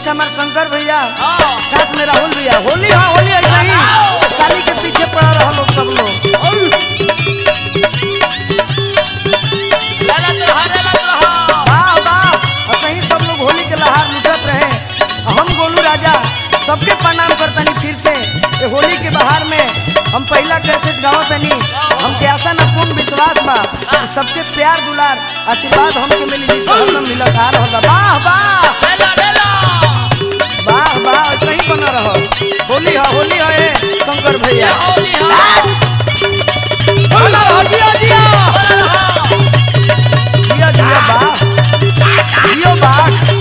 Recordist हमार शंकर भैया हाँ। साथ में राहुल भैया होली हाँ होली ऐसा ही साली के पीछे पड़ा रहा लोग सब लोग लाला तो रहा लाला तो रहा वाह वाह ऐसे ही सब लोग होली के लहार लुटत रहे आ हम गोलू राजा सबके प्रणाम करतनी फिर से ये होली के बहार में हम पहला कैसेट गावतनी हमके आशा न पूर्ण विश्वास बा कि सबके प्यार दुलार आशीर्वाद हमके मिली जी हरदम मिलत आ रहल बा वाह वाह लेला लेला वाह वाह ऐसे ही बना रहो होली हा होली हा ए शंकर ये भैया होली हा बोला हो जिया जिया बोला रहा जिया जिया वाह जियो बाघ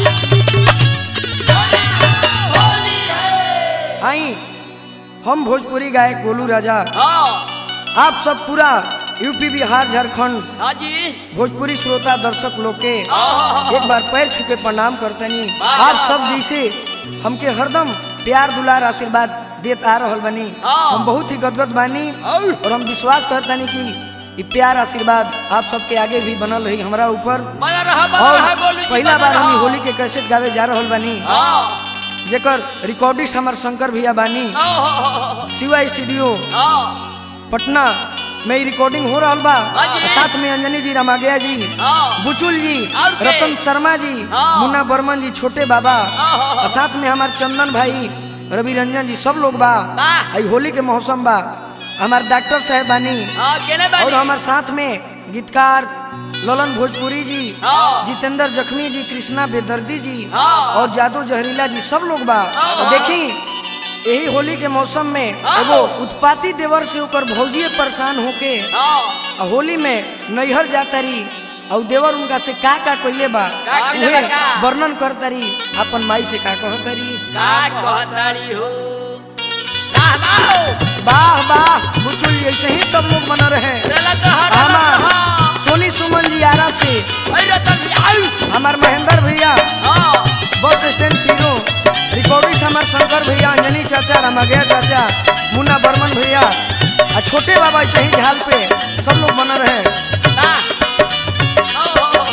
आई हम भोजपुरी गायक गोलू राजा हाँ आप सब पूरा यूपी बिहार झारखंड हाँ जी भोजपुरी श्रोता दर्शक लोग के हाँ एक बार पैर छू के प्रणाम करतनी वाह, आप वाह, सब वाह। जैसे हमके हरदम प्यार दुलार आशीर्वाद देत आ रहल बनी हाँ। हम बहुत ही गदगद बानी और हम विश्वास करतनी कि ई प्यार आशीर्वाद आप सबके आगे भी बनल रही हमरा ऊपर बना रहा बना और रहा गोलू जी पहला बना बार हम रहा। ई होली के कैसेट गावे जा रहल बानी हाँ जेकर रिकॉर्डिस्ट हमार शंकर भैया बानी हाँ शिवा स्टूडियो हाँ पटना में ई रिकॉर्डिंग हो रहा बा हाँ जी। साथ में अंजनी जी रमागया जी हाँ बुचुल जी और के? रतन शर्मा जी हाँ। मुन्ना बर्मन जी छोटे बाबा हाँ, हाँ, हाँ। और साथ में हमार चंदन भाई रवि रंजन जी सब लोग बा वाह। आई होली के मौसम बा हमार डॉक्टर साहब बानी हाँ केने बानी और हमार साथ में गीतकार ललन भोजपुरी जी हाँ। जितेंद्र जखमी जी कृष्णा बेदर्दी जी हाँ। और जादू जहरीला जी सब लोग बा हाँ। और देखी यही होली के मौसम में हाँ। एगो उत्पाती देवर से ओकर भौजिए परेशान होके हाँ आ होली में नैहर जातरी और देवर उनका से का का कइले बा का कइले बा उहे का? वर्णन करतरी अपन माई से का कहतरी का कहतारी हो वाह वाह वाह वाह बुचुल जी ऐसे ही सब लोग बना रहे लेला तो रहा लेला तो रहा हमार सोनी सुमन जी आरा से अरे रतन भी आउ हमार महेंद्र भैया हाँ बस स्टैंड पीरो रिकॉर्डिस्ट हमार शंकर भैया अंजनी चाचा रमागया चाचा मुन्ना बर्मन भैया आ छोटे बाबा ऐसे ही झाल पे सब लोग बना रहे वाह हाँ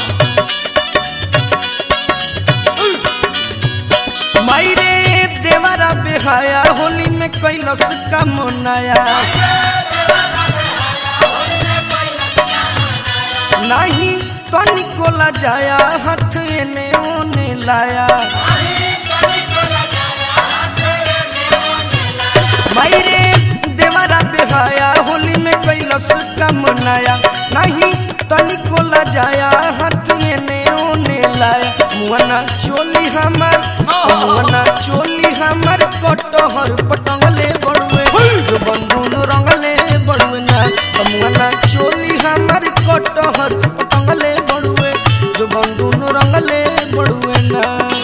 माई रे देवरा बेहाया होली में कैलस का मनाया नहीं तनिको ला जाया हाथ एने ओने लाया माई रे देवरा बेहाया होली में कैलस का मनाया नहीं तनिको ला जाया हाथ एने ओने लाया मुआना चोली हमार मुआना चोली हमार कटहर पटंगले बड़ुए जो बंधुन रंगले बड़ुए ना मुआना चोली हमार कटहर पटंगले बड़ुए जो बंधुन रंगले बड़ुए ना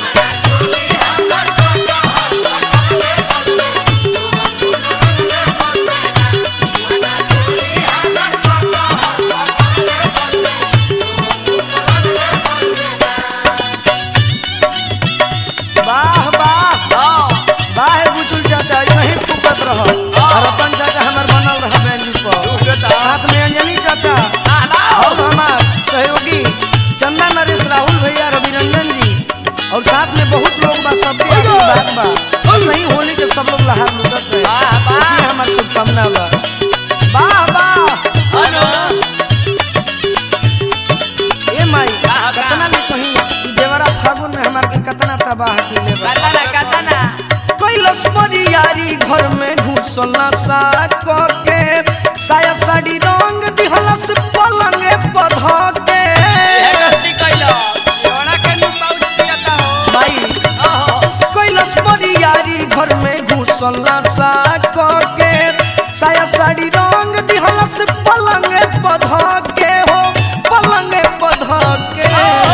वाह वाह हाँ वाह बुचुल चाचा ऐसे ही फुकत रह रतन चाचा हमार बनल रह बैंडी पर साथ में अंजनी चाचा वाह वाह और हमार सहयोगी चंदा नरेश राहुल भैया रविरंजन जी और साथ में बहुत लोग बा सबके आशीर्वाद बा और सही होली के सब लोग लहार लुटत रहे वाह, वाह। इसलिए हमार शुभकामना बा वाह वाह हेलो ए माई वाह, वाह। कतना ले कहीं ई देवरा फागुन में हमार के कतना तबाह किले बा कतना कतना कैलस परियारी घर में घुसला सा के साया साड़ी रंग दिहलस पलंगे पध के ये गलती कइलो योना के नु पाउच पियता हो भाई ओहो कैलस परियारी घर में घुसला सा के साया साड़ी रंग दिहलस पलंगे पध के हो पलंगे पध के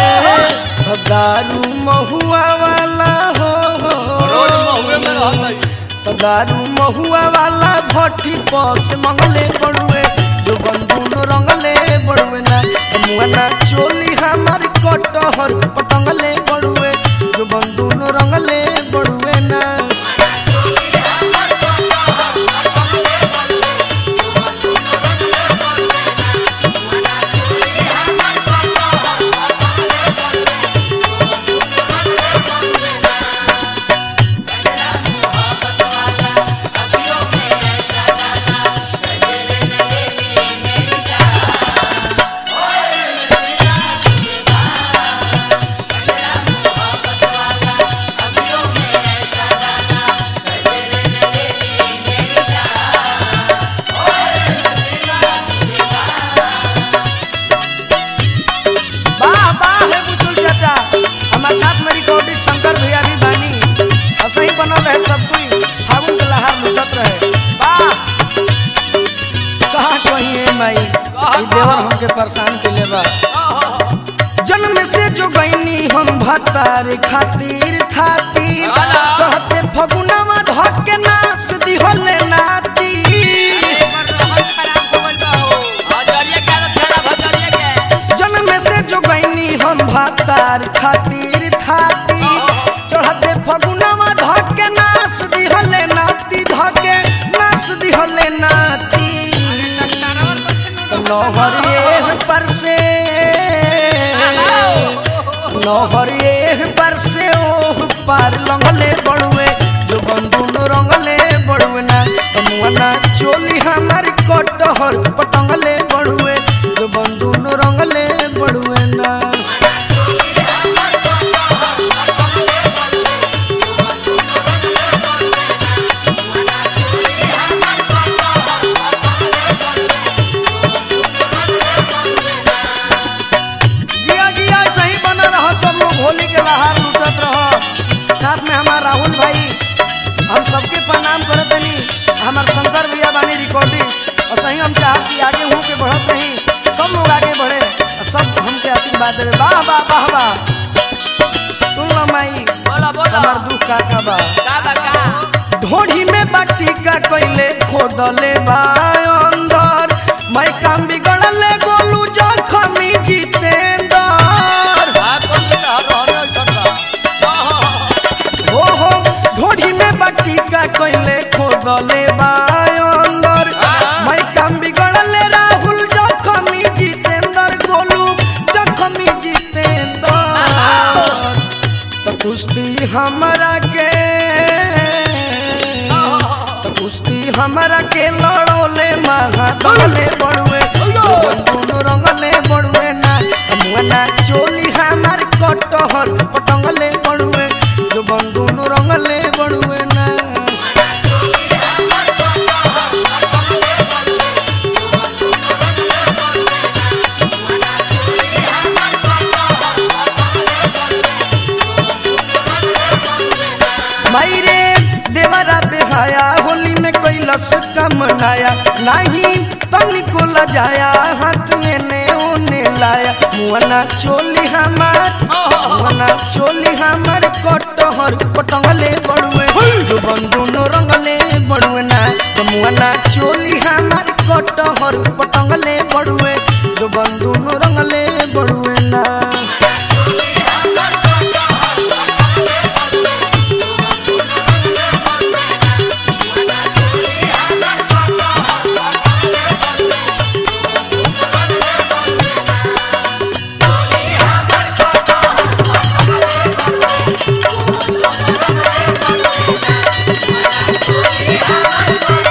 दारू महुआ वाला हो रोज महुए में रहत है तो दारू महुआ वाला भट्टी पर से मंगले बड़ुए जो बंधुन रंगले बड़ुए ना मुआना चोली हमार कटहर पटंगले बड़ुए जो बंधुन रंगले बड़ुए ना परेशान के बा ओहो जन्म से जो गईनी हम भतार खातिर थाती वाला। चढ़ते फगुनवा धके नाच दिहले नाती हजरिया के आदत खराब हजरिया के जन्म से जो गईनी हम भतार खातिर थाती चढ़ते फगुनवा धके नाच दिहले नाती धके नाच दिहले नाती नहरिए पर से नहरिए पर से ओह पार लंगले बड़ुए जो बंधुन रंगले बड़ुए ना तमुआना चोली हमार कटहर पटंगले बड़ुए जो बंधुन रंगले बड़ुए ना जिया जिया सही बना रह सब लोग होली के बाहर लूटत रह साथ में हमार राहुल भाई हम सबके प्रणाम करत तनी हमार शंकर भैया बानी रिकॉर्डिंग और सही हम चाहत कि आगे हूँ के बढ़त रही सब लोग आगे बढ़े और सब हमके आशीर्वाद देवे वाह वाह वाह वाह सुन लो माई बोला बोला हमार दुख का का बा का बा का ढोढ़ी में बाटी का कोइले खोदले बा अंदर मैं काम बिगड़ले गोलू जखमी जितेंद्र हो हो ढोढ़ी में बाटी का कोइले खोदले बा अंदर मैं काम बिगड़ले राहुल जखमी जितेंद्र गोलू जखमी जितेंद्र तो कुश्ती हमारा के तो कुश्ती हमारा के लड़ोले महादले बड़ुए दोनों रंगले बड़ुए ना मुआना चोली हमार कटहर पटंगले बड़ुए जो बंदूनो रंगले बड़ुए ना मायरे देवरा बेहाया होली में कोई लस कम नाया नहीं तनिको लजाया हाथ एने ओने लाया मुआना चोली हमार मुआना चोली हमार कटहर पटंगले बड़ुए जो बंदूनो रंगले बड़ुए ना तो मुआना चोली हमार कटहर पटंगले बड़ुए जो बंदूनो रंगले बड़ुए ना Thank you.